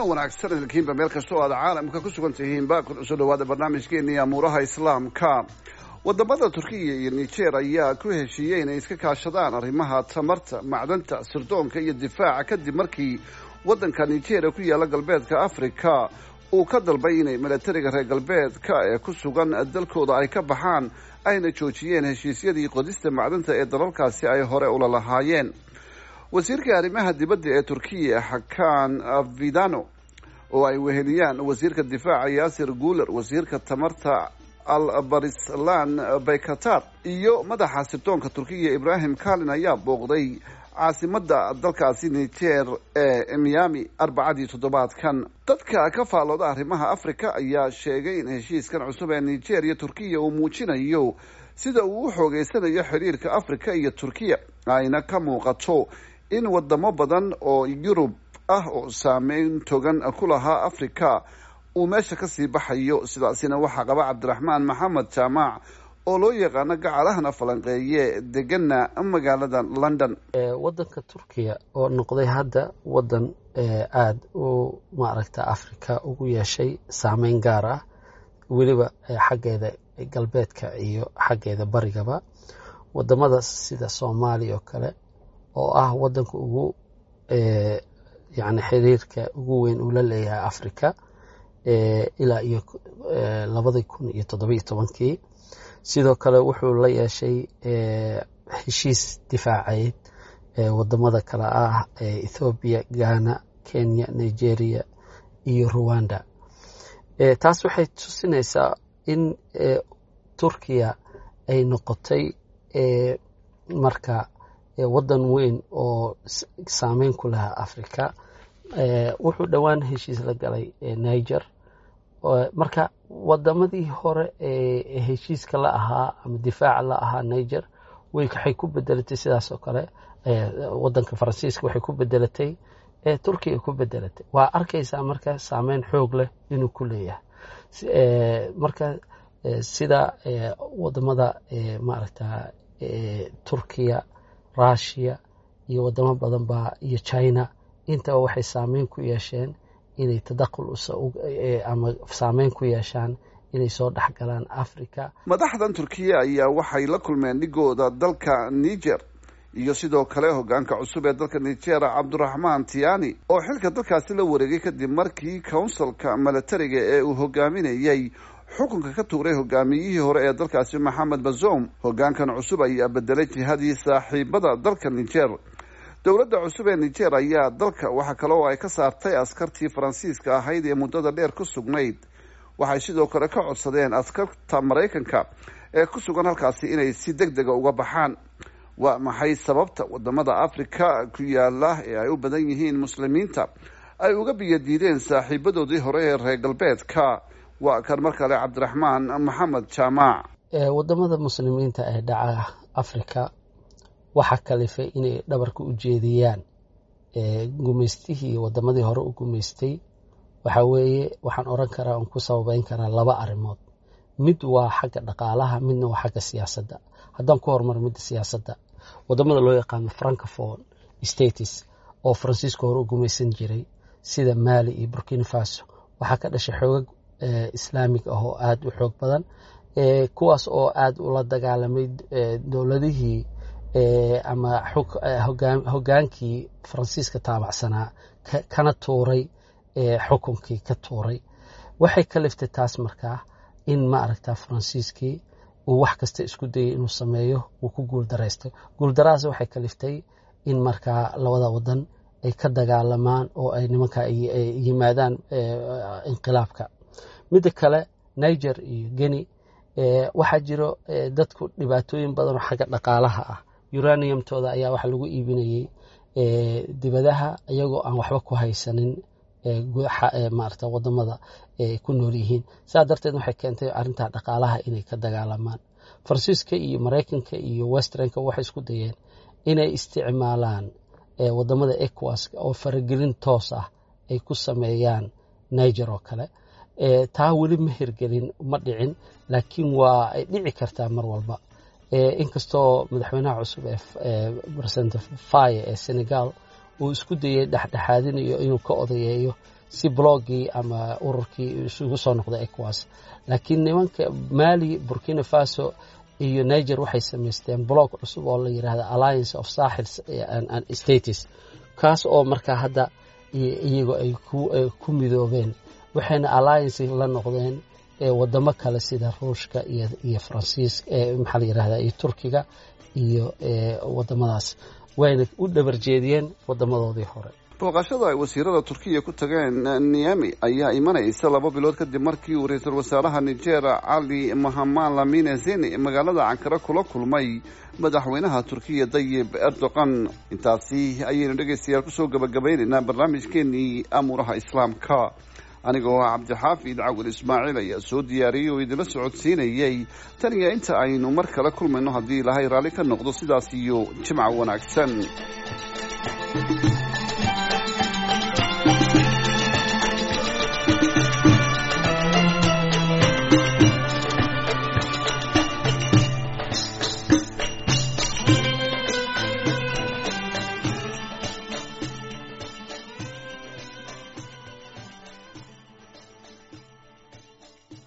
wanaagsan idinkiinba meel kastoo aad caalamka ku sugan tihiinba kusoo dhawaada barnaamijkeennii amuuraha islaamka wadamada turkiya iyo niger ayaa ku heshiiyey inay iska kaashadaan arrimaha tamarta macdanta sirdoonka iyo difaaca kadib markii waddanka nigeria ku yaala galbeedka africa uu ka dalbay inay milatariga reer galbeedka ee ku sugan dalkooda ay ka baxaan ayna joojiyeen heshiisyadii qodista macdanta ee dalalkaasi ay hore ula lahaayeen wasiirka arrimaha dibadda ee turkiya xakan vidano oo ay weheliyaan wasiirka difaaca yaasir guuler wasiirka tamarta albarislan baykatar iyo madaxa sirdoonka turkiya ibrahim kalin ayaa booqday caasimada dalkaasi niger ee miami arbacadii toddobaadkan dadka ka faallooda arrimaha africa ayaa sheegay in heshiiskan cusub ee niger iyo turkiya uu muujinayo sida uu u xoogeysanayo xiriirka africa iyo turkiya ayna ka muuqato in wadamo badan oo yurub ah oo saameyn togan ku lahaa africa uu meesha kasii baxayo sidaasina waxaa qaba cabdiraxmaan maxamed jaamac oo loo yaqaano gacalahana falanqeeye degana magaalada london wadanka turkiya oo noqday hadda wadan aada u maaragta africa ugu yeeshay saameyn gaar ah weliba xaggeeda galbeedka iyo xaggeeda barigaba wadamada sida soomaaliya oo kale oo ah wadanka ugu yani xiriirka ugu weyn uu la leeyahay africa ilaa iyo labadii kun iyo toddobiyo tobankii sidoo kale wuxuu la yeeshay heshiis difaaceed wadamada kale ah ethoobiya ghana kenya nigeria iyo ruwanda taas waxay tusinaysaa in turkiya ay noqotay marka wadan weyn oo saameyn ku lahaa africa wuxuu dhowaan heshiis la galay niger marka wadamadii hore ee heshiiska la ahaa ama difaaca la ahaa niger waxay ku bedelatay sidaas oo kale wadanka faransiiska waxay ku bedelatay turkiya ku bedelatay waa arkaysaa marka saameyn xoog leh inuu ku leeyahay marka sida wadamada maaragta turkiya russia iyo wadamo badan baa iyo china intaba waxay saameyn ku yeesheen inay tadaqul ama saameyn ku yeeshaan inay soo dhexgalaan africa madaxdan turkiya ayaa waxay la kulmeen dhigooda dalka niger iyo sidoo kale hogaanka cusub ee dalka niger cabduraxmaan tiani oo xilka dalkaasi la wareegay kadib markii counsilka milatariga ee uu hogaaminayay xukunka ka tuuray hogaamiyihii hore ee dalkaasi maxamed bazoum hogaankan cusub ayaa bedelay jihadii saaxiibada dalka niger dowladda cusub ee niger ayaa dalka waxa kale oo ay ka saartay askartii faransiiska ahayd ee muddada dheer ku sugnayd waxay sidoo kale ka codsadeen askarta maraykanka ee ku sugan halkaasi inay si deg dega uga baxaan waa maxay sababta wadamada africa ku yaala ee ay u badan yihiin muslimiinta ay uga biyadiideen saaxiibadoodii hore ee reer galbeedka waa kan mar kale cabdiraxmaan maxamed jaamac wadamada muslimiinta ee dhaca africa waxaa kalifay inay dhabarka u jeediyaan gumaystihii wadamadii hore u gumaystay waxaa weeye waxaan oran karaa on ku sababeyn karaa laba arrimood mid waa xagga dhaqaalaha midna waa xagga siyaasadda haddaan ku horumar midda siyaasadda wadamada loo yaqaano francophone states oo faransiiska hore u gumaysan jiray sida mali iyo burkina faso waxaa ka dhashay xoogag islaamig ah oo aada u xoog badan kuwaas oo aada ula dagaalamay dowladihii ama hogaankii faransiiska taabacsanaa kana tuuray xukunkii ka tuuray waxay ka liftay taas markaa in ma aragtaa faransiiskii uu wax kasta isku dayay inuu sameeyo uu ku guuldaraystay guuldarahaas waxay ka liftay in markaa labada wadan ay ka dagaalamaan oo ay nimanka yimaadaan inqilaabka midda kale niger iyo geni waxaa jiro dadku dhibaatooyin badan oo xagga dhaqaalaha ah uraniumtooda ayaa waxa lagu iibinayay dibadaha iyagoo aan waxba ku haysanin maarata wadamada ku nool yihiin saa darteed waxay keentay arrintaa dhaqaalaha inay ka dagaalamaan faransiiska iyo maraykanka iyo westernka waxay isku dayeen inay isticmaalaan wadamada ecowas oo faragelin toos ah ay ku sameeyaan niger oo kale taa weli ma hirgelin ma dhicin laakiin waa ay dhici kartaa mar walba inkastoo madaxweynaha cusub ee president faye ee senegal uu isku dayay dhexdhexaadinayo inuu ka odayeeyo si bloggii ama ururkii isugu soo noqday ecowas laakiin nimanka mali burkina faso iyo niger waxay samaysteen blog cusub oo la yidhahda alliance of saaxils and states kaas oo markaa hadda iyagu ay ku midoobeen waxayna alliance la noqdeen wadamo kale sida ruushka iyo faransiiska maxaa la yidhahda iyo turkiga iyo wadamadaas wayna u dhabar jeediyeen wadamadoodii hore booqashada ay wasiirada turkiya ku tageen niami ayaa imanaysa laba bilood kadib markii uu ra-iisul wasaaraha niger cali mahaman lamine zeni magaalada cankare kula kulmay madaxweynaha turkiya dayib erdogan intaasi ayaynu dhegaystayaal kusoo gabagabaynaynaa barnaamijkeenii amuuraha islaamka anigoo ah cabdixaafid cawil ismaaciil ayaa soo diyaariyey oo idinla socodsiinayay tan iyo inta aynu mar kale kulmayno haddii ilaahay raalli ka noqdo sidaas iyo jimca wanaagsan